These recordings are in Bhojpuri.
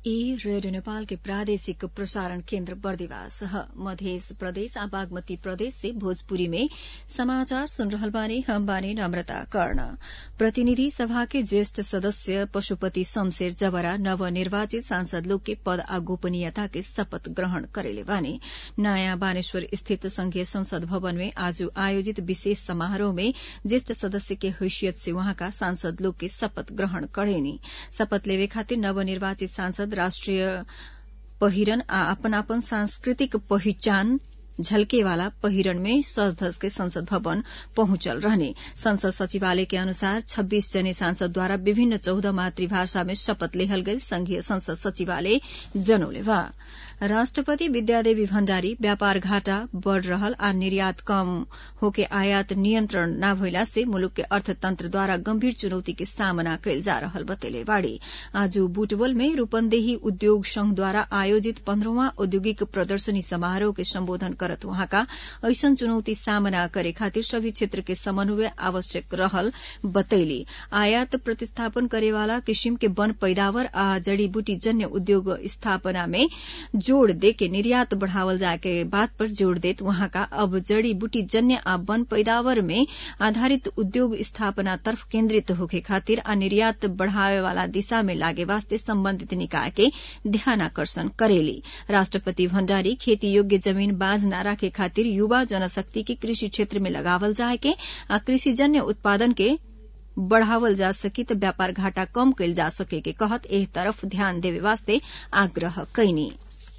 ई रेडियो नेपाल के प्रादेशिक प्रसारण केन्द्र बर्दिवास ह मध्य प्रदेश आ बागमती प्रदेश से भोजपुरी में समाचार सुन रहल बानी हम बानी नम्रता कर्ण प्रतिनिधि सभा के ज्येष्ठ सदस्य पशुपति शमशेर जबरा नवनिर्वाचित सांसद लोग के पद आ गोपनीयता के शपथ ग्रहण करेले बानी नयाँ बानेश्वर स्थित संघीय संसद भवन में आज आयोजित विशेष समारोह में ज्येष्ठ सदस्य के हैसियत से वहाँका सांसद लोग के शपथ ग्रहण करेनी शपथ लेवे खातिर नवनिर्वाचित सांसद राष्ट्रिय पहिरन आ अपनापन सांस्कृतिक पहिचान झलकेवाला पहिरन में सज धज के संसद भवन पहुंचल रहने संसद सचिवालय के अनुसार 26 जने सांसद द्वारा विभिन्न चौदह मातृभाषा में शपथ लेहल गई संघीय संसद सचिवालय जनौले बा राष्ट्रपति विद्यादेवी भण्डारी व्यापार घाटा बढ़ रहल आ निर्यात कम होके आयात नियन्त्रण न भइला से मुलुक के अर्थतंत्र द्वारा गम्भीर चुनौती के सामना कैल जा रहल बतेले बाड़ी आज बुटवल में रूपन्देही उद्योग संघ द्वारा आयोजित पन्ध्रौं औद्योगिक प्रदर्शनी समारोह के सम्बोधन करत वहाँका ऐसन चुनौती सामना करे खातिर सभी क्षेत्र के समन्वय आवश्यक रहल बतैली आयात प्रतिस्थापन करेवाला किसिम के वन पैदावार आ जड़ी बूटी जन्य उद्योग स्थापना में जोड़ दे के निर्यात बढ़ावल जाए के बात पर जोड़ देत वहाँका अब जड़ी बूटी जन्य आ वन पैदावार में आधारित उद्योग स्थापना तरफ केन्द्रित होके खातिर आ निर्यात बढ़ावे वाला दिशा में लागे वास्ते सम्बन्धित निकाय के ध्यानाकर्षण करेली राष्ट्रपति भण्डारी खेती योग्य जमीन बाँझ न राखे खातिर युवा जनशक्ति के कृषि क्षेत्र में लगावल जाए के आ कृषिजन्य उत्पादन के बढ़ावल जा सकी त व्यापार घाटा कम कैल जा सके के कहत एह तरफ ध्यान देवे वास्ते आग्रह कैनी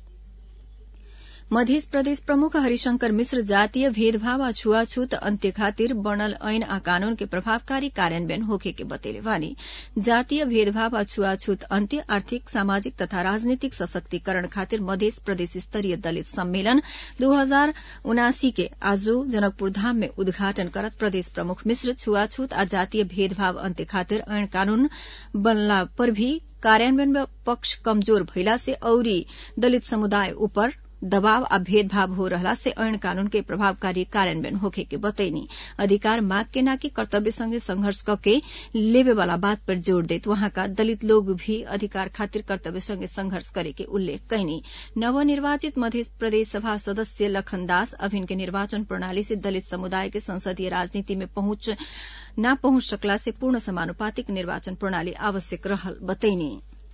मध्य प्रदेश प्रमुख हरिशंकर मिश्र जातीय भेदभाव आ छुआछूत अन्त्य खातिर बनल ऐन आ कानून के प्रभावकारी कार्यान्वयन होखे के बतेले वानी जातीय भेदभाव आ छुआछूत अन्त्य आर्थिक सामाजिक तथा राजनीतिक सशक्तिकरण खातिर मध्य प्रदेश स्तरीय दलित सम्मेलन दू हजार उनासी के आज जनकपुर धाम में उद्घाटन करत प्रदेश प्रमुख मिश्र छुआछूत आ जातीय भेदभाव अन्त्य खातिर ऐन कानून बनला पर भी कार्यान्वयन पक्ष कमजोर भइला से औरी दलित समुदाय ऊपर दबाव आ भेदभाव हो रहला से ऐन कानून के प्रभावकारी कार्यान्वयन होखे के बतैनी अधिकार माग के नाकि कर्तव्य संगे संघर्ष कके लेवे वाला बात पर जोड़ देत वहाँका दलित लोग भी अधिकार खातिर कर्तव्य संगे संघर्ष करे के उल्लेख कैनी नवनिर्वाचित मध्य प्रदेश सभा सदस्य लखन दास अभिन के निर्वाचन प्रणाली से दलित समुदाय के संसदीय राजनीति में पहुंच न पहुंच सकला से पूर्ण समानुपातिक निर्वाचन प्रणाली आवश्यक रहल बतैनी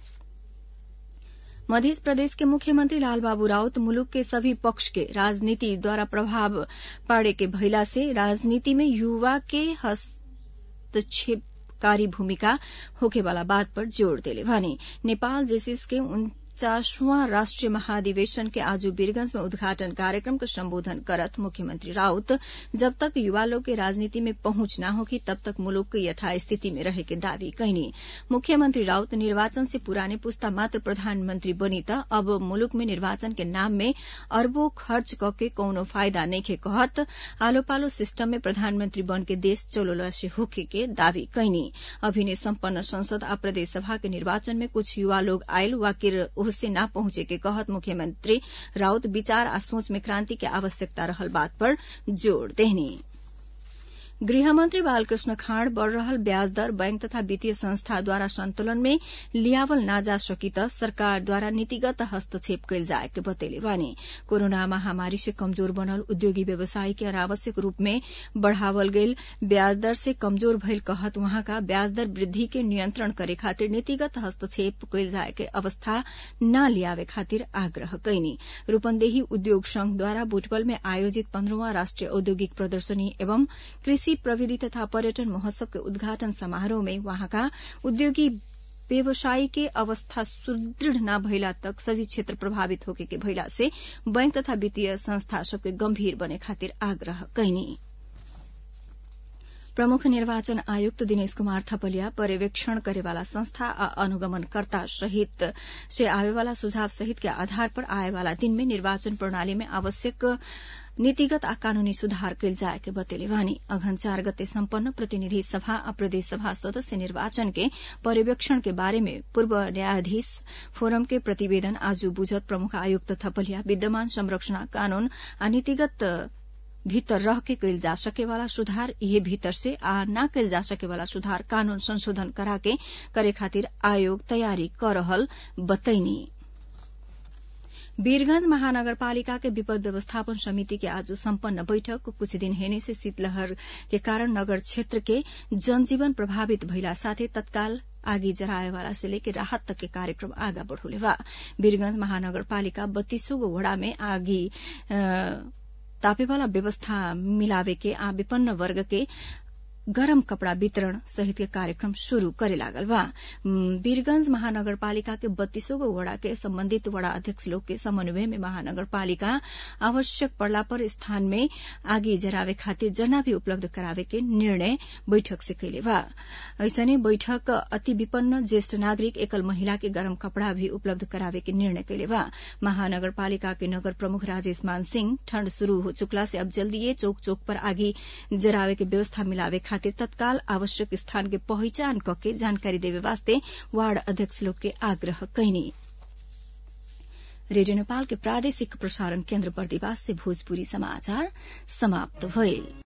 मध्य प्रदेश के मुख्यमंत्री लालबाबू राउत मुलुक के सभी पक्ष के राजनीति द्वारा प्रभाव पाड़े के भइला से राजनीति में युवा के हस्तक्षेपकारी भूमिका होखे वाला बात पर जोड़ देले भने नेपाल जेसिस के उन्चासवां राष्ट्रीय महाधिवेशन के आज वीरगंज में उद्घाटन कार्यक्रम को संबोधन करत मुख्यमंत्री राउत जब तक युवा लोग के राजनीति में पहुंच न होगी तब तक मुलुक के यथास्थिति में रहे के दावी कैनी मुख्यमंत्री राउत निर्वाचन से पुराने पुस्ता मात्र प्रधानमंत्री बनी त अब मुलुक में निर्वाचन के नाम में अरबों खर्च कके कौनो फायदा नइखे कहत आलो पालो सिस्टम में प्रधानमंत्री बन के देश चलोला से होखे के दावी कैनी अभिनय सम्पन्न संसद आ प्रदेश सभा के निर्वाचन में कुछ युवा लोग आयल वाकिर ओहसे न पहुंचे के कहत मुख्यमंत्री राउत विचार आ सोच में क्रांति के आवश्यकता रहल बात पर जोड़ देनी गृहमंत्री बालकृष्ण खाँड बढ़ रहल ब्याज दर बैंक तथा वित्तीय संस्था द्वारा संतुलन में लियावल न जा सकी त सरकार द्वारा नीतिगत हस्तक्षेप कैल जाए के बतेले बानी कोरोना महामारी से कमजोर बनल उद्योगी व्यवसायी के अनावश्यक रूप में बढ़ावल गईल ब्याज दर से कमजोर भइल कहत वहाँका ब्याज दर वृद्धि के नियंत्रण करे खातिर नीतिगत हस्तक्षेप कैल जाए के अवस्था न लियावे खातिर आग्रह कैनी रूपन्देही उद्योग संघ द्वारा बुटवल में आयोजित पन्ध्रौं राष्ट्रीय औद्योगिक प्रदर्शनी एवं कृषि प्रविधि तथा पर्यटन महोत्सव के उद्घाटन समारोह में वहाँका उद्योगी व्यवसायी के अवस्था सुदृढ़ न भइला तक सभी क्षेत्र प्रभावित होके के भइला से बैंक तथा वित्तीय संस्था सबके गंभीर बने खातिर आग्रह कैनी प्रमुख निर्वाचन आयुक्त दिनेश कुमार थपलिया पर्यवेक्षण करेवाला संस्था आ अनुगमनकर्ता सहित से आवेवाला सुझाव सहित के आधार पर आएवाला दिन में निर्वाचन प्रणाली में आवश्यक नीतिगत आ कानूनी सुधार कैल जाए के बतेले वानी अघन चार गते सम्पन्न प्रतिनिधि सभा आ प्रदेश सभा सदस्य निर्वाचन के पर्यवेक्षण के बारे में पूर्व न्यायाधीश फोरम के प्रतिवेदन आज बुझत प्रमुख आयुक्त थपलिया विद्यमान संरक्षण कानून आ नीतिगत भीतर रह के कैल जा सके वाला सुधार इहे भीतर से आ न कैल जा सके वाला सुधार कानून संशोधन कराके करे खातिर आयोग तयारी कर रहल बतैनी वीरगंज महानगरपालिका के विपद व्यवस्थापन समिति के आज सम्पन्न बैठक कुछ दिन हेने से शीतलहर के कारण नगर क्षेत्र के जनजीवन प्रभावित भइला साथै तत्काल आगी जराएवाला से लेके राहत तक के कार्यक्रम आगा बढ़ोले बा वीरगंज महानगरपालिका बत्तीसो गो वड़ा में आगी तापेवाला व्यवस्था मिलावे के आ विपन्न वर्ग के गरम कपड़ा वितरण सहित के कार्यक्रम शुरू करे लागल बा वीरगंज महानगरपालिका के बत्तीसो गो वड़ा के संबंधित वड़ा अध्यक्ष लोग के समन्वय में महानगरपालिका आवश्यक पड़ला पर स्थान में आगी जरावे खातिर जना भी उपलब्ध करावे के निर्णय बैठक से कैले बा ऐसने बैठक अति विपन्न ज्येष्ठ नागरिक एकल महिला के गरम कपड़ा भी उपलब्ध करावे के निर्णय कैले बा महानगरपालिका के नगर प्रमुख राजेश मान सिंह ठंड शुरू हो चुकला से अब जल्दीए चौक चौक पर आगी जरावे के व्यवस्था मिलावे खातिर तत्काल आवश्यक स्थान के पहचान कके जानकारी देवे वास्ते वार्ड अध्यक्ष लोग के आग्रह कैनी रेडियो नेपाल के प्रादेशिक प्रसारण केन्द्र बर्दिवास से भोजपुरी समाचार समाप्त भइल